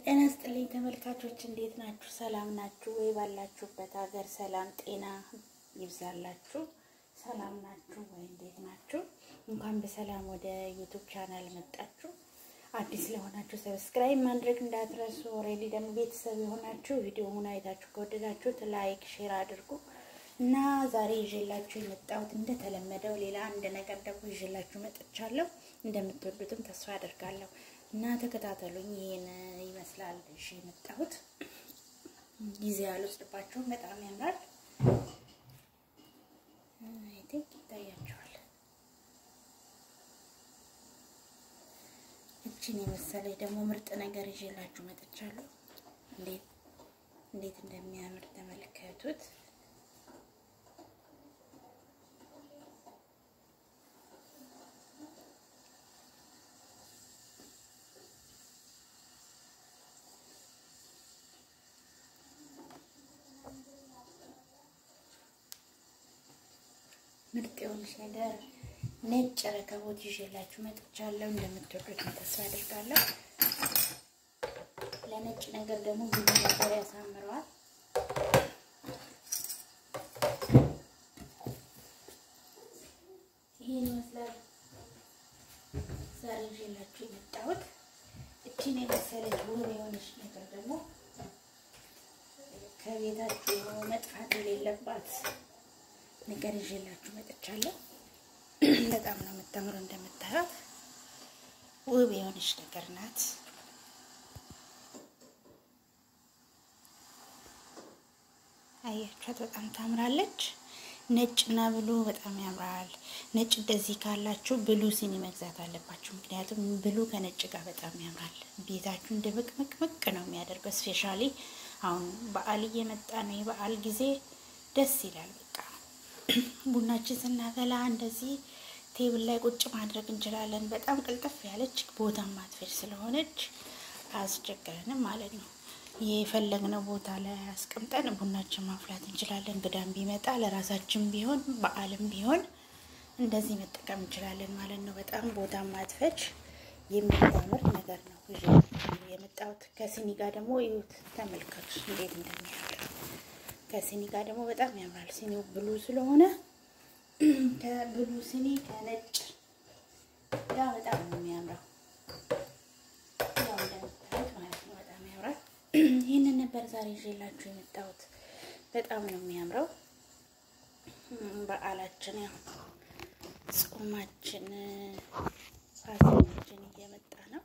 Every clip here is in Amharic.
ጤና ስጥልኝ ተመልካቾች፣ እንዴት ናችሁ? ሰላም ናችሁ ወይ? ባላችሁበት ሀገር ሰላም ጤና ይብዛላችሁ። ሰላም ናችሁ ወይ? እንዴት ናችሁ? እንኳን በሰላም ወደ ዩቱብ ቻናል መጣችሁ። አዲስ ለሆናችሁ ሰብስክራይብ ማድረግ እንዳትረሱ። ኦልሬዲ ደግሞ ቤተሰብ የሆናችሁ ቪዲዮውን አይታችሁ ከወደዳችሁት ላይክ፣ ሼር አድርጉ እና ዛሬ ይዤላችሁ የመጣሁት እንደተለመደው ሌላ አንድ ነገር ደግሞ ይዤላችሁ መጥቻለሁ። እንደምትወዱትም ተስፋ አደርጋለሁ እና ተከታተሉኝ። ይሄን ይመስላል እሺ የመጣሁት ጊዜ አልወስድባችሁም። በጣም ያምራል። አይ ቲንክ ይታያችኋል። እችን የመሰለች ደግሞ ምርጥ ነገር ይዤላችሁ መጥቻለሁ። እንዴት እንዴት እንደሚያምር ተመልከቱት። ምርጥ የሆነች ነገር ነጭ ረከቦት ይዤላችሁ መጥቻለሁ። እንደምትወዱት ተስፋ አድርጋለሁ። ለነጭ ነገር ደግሞ ብዙ ነገር ያሳምረዋል። ይህን ይመስላል ዛሬ ይዤላችሁ የመጣሁት። እችን የመሰለች ውብ የሆነች ነገር ደግሞ ከቤታችሁ መጥፋት የሌለባት ነገር ይዤላችሁ መጥቻለሁ። በጣም ነው የምታምረው። እንደምታዩት ውብ የሆነች ነገር ናት። አያችኋት? በጣም ታምራለች። ነጭ እና ብሉ በጣም ያምራል። ነጭ እንደዚህ ካላችሁ ብሉ ሲኒ መግዛት አለባችሁ። ምክንያቱም ብሉ ከነጭ ጋር በጣም ያምራል። ቤታችሁን ድምቅምቅምቅ ነው የሚያደርገው። ስፔሻሊ አሁን በዓል እየመጣ ነው። የበዓል ጊዜ ደስ ይላል። በቃ ቡናችን ስናፈላ እንደዚህ ቴብል ላይ ቁጭ ማድረግ እንችላለን። በጣም ቅልጥፍ ያለች ቦታ ማትፈጅ ስለሆነች አያስቸግረንም ማለት ነው። የፈለግነው ቦታ ላይ አስቀምጠን ቡናችን ማፍላት እንችላለን። እንግዳም ቢመጣ ለራሳችን ቢሆን በዓልም ቢሆን እንደዚህ መጠቀም እንችላለን ማለት ነው። በጣም ቦታ ማትፈጅ የሚያምር ነገር ነው የመጣሁት። ከሲኒ ጋር ደግሞ እዩት፣ ተመልከቱ እንዴት እንደሚያምር ከሲኒ ጋር ደግሞ በጣም ያምራል። ሲኒው ብሉ ስለሆነ ከብሉ ሲኒ ከነጭ ጋር በጣም ነው የሚያምረው። ያው እንደምታዩት ማለት ነው በጣም ያምራል። ይህንን ነበር ዛሬ ይዤላችሁ የመጣሁት። በጣም ነው የሚያምረው። በዓላችን ያው ጾማችን ፋሲካችን እየመጣ ነው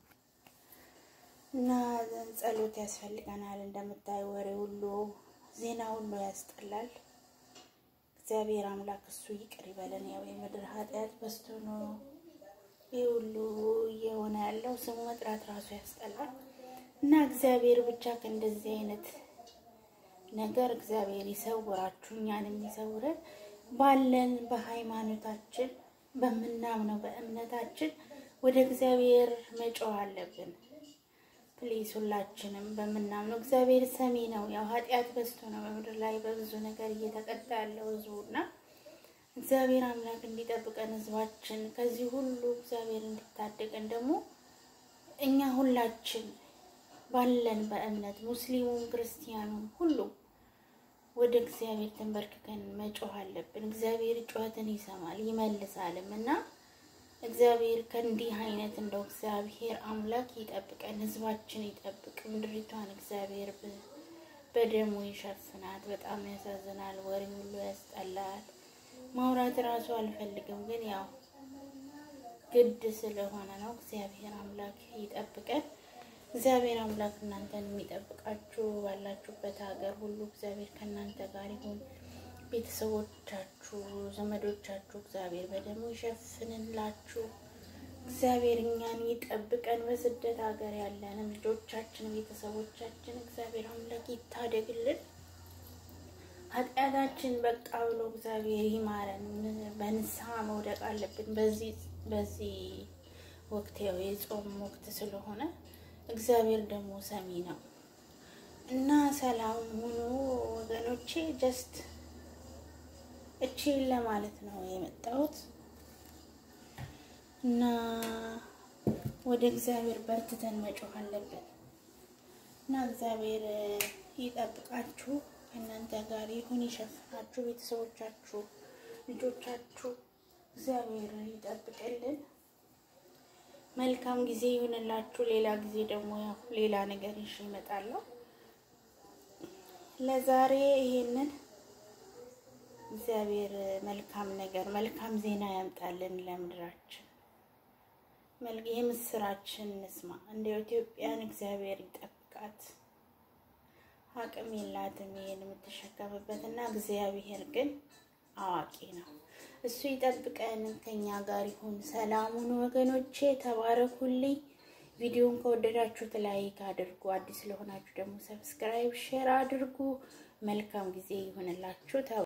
እና ጸሎት ያስፈልገናል። እንደምታዩ ወሬ ሁሉ ዜና ሁሉ ያስጠላል። እግዚአብሔር አምላክ እሱ ይቅር ይበለን። ያው የምድር ኃጢአት በዝቶ ነው ይህ ሁሉ እየሆነ ያለው። ስሙ መጥራት ራሱ ያስጠላል እና እግዚአብሔር ብቻ ከእንደዚህ አይነት ነገር እግዚአብሔር ይሰውራችሁ፣ እኛንም ይሰውረን። ባለን በሃይማኖታችን በምናምነው በእምነታችን ወደ እግዚአብሔር መጮህ አለብን። ፕሊዝ ሁላችንም በምናምነው እግዚአብሔር ሰሚ ነው። ያው ኃጢአት በዝቶ ነው በምድር ላይ በብዙ ነገር እየተቀጣ ያለው ህዝቡና እግዚአብሔር አምላክ እንዲጠብቀን ህዝባችን ከዚህ ሁሉ እግዚአብሔር እንዲታደገን ደግሞ እኛ ሁላችን ባለን በእምነት ሙስሊሙም ክርስቲያኑም ሁሉም ወደ እግዚአብሔር ተንበርክከን መጮህ አለብን። እግዚአብሔር ጩኸትን ይሰማል ይመልሳልም እና እግዚአብሔር ከእንዲህ አይነት እንደው እግዚአብሔር አምላክ ይጠብቀን፣ ህዝባችን ይጠብቅ፣ ምድሪቷን እግዚአብሔር በደሙ ይሸፍናት። በጣም ያሳዝናል። ወሬ ሁሉ ያስጠላል። ማውራት እራሱ አልፈልግም፣ ግን ያው ግድ ስለሆነ ነው። እግዚአብሔር አምላክ ይጠብቀን። እግዚአብሔር አምላክ እናንተን የሚጠብቃችሁ ባላችሁበት ሀገር ሁሉ እግዚአብሔር ከእናንተ ጋር ይሁን። ቤተሰቦቻችሁ፣ ዘመዶቻችሁ እግዚአብሔር በደሙ ይሸፍንላችሁ። እግዚአብሔር እኛን ይጠብቀን። በስደት ሀገር ያለንም ልጆቻችን፣ ቤተሰቦቻችን እግዚአብሔር አምላክ ይታደግልን። ኃጢአታችን በቃ ብሎ እግዚአብሔር ይማረን። በንስሐ መውደቅ አለብን። በዚህ በዚህ ወቅት ያው የጾም ወቅት ስለሆነ እግዚአብሔር ደግሞ ሰሚ ነው እና ሰላም ሁኑ ወገኖቼ ጀስት እቺን ለማለት ነው የመጣሁት እና ወደ እግዚአብሔር በርትተን መጮህ አለብን። እና እግዚአብሔር ይጠብቃችሁ፣ ከእናንተ ጋር ይሁን፣ ይሸፍናችሁ፣ ቤተሰቦቻችሁ፣ ልጆቻችሁ እግዚአብሔር ይጠብቅልን። መልካም ጊዜ ይሁንላችሁ። ሌላ ጊዜ ደግሞ ያው ሌላ ነገር ይዤ እመጣለሁ። ለዛሬ ይሄንን እግዚአብሔር መልካም ነገር መልካም ዜና ያምጣልን ለምድራችን። የምስራችን እንስማ። እንደ ኢትዮጵያን እግዚአብሔር ይጠብቃት። አቅም የላትም ይሄን የምትሸከምበት እና እግዚአብሔር ግን አዋቂ ነው። እሱ ይጠብቀን፣ ከኛ ጋር ይሁን። ሰላሙን ወገኖቼ፣ ተባረኩልኝ። ቪዲዮን ከወደዳችሁት ላይክ አድርጉ። አዲስ ለሆናችሁ ደግሞ ሰብስክራይብ፣ ሼር አድርጉ። መልካም ጊዜ ይሁንላችሁ።